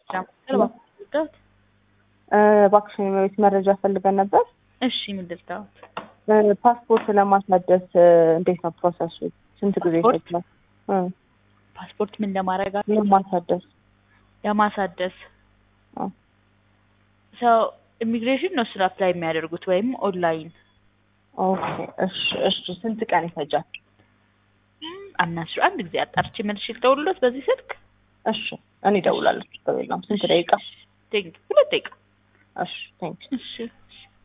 እባክሽን የመቤት መረጃ ፈልገን ነበር። እሺ ምንድን ነው? ፓስፖርት ለማሳደስ እንዴት ነው ፕሮሰሱ? ስንት ጊዜ ፓስፖርት? ይፈጅላል? እ ፓስፖርት ምን ለማድረግ ለማሳደስ ለማሳደስ አዎ። ሰው ኢሚግሬሽን ነው ስለ አፕላይ የሚያደርጉት ወይም ኦንላይን ኦኬ እሺ እሺ ስንት ቀን ይፈጃል? አምናሽ አንድ ጊዜ አጣርቼ መልሼ ልደውልሎት በዚህ ስልክ እሺ እኔ እደውላለሁ። ችግር የለውም። ስንት ደቂቃ? ቴንክ ሁለት ደቂቃ እሺ ቴንክ እሺ እሺ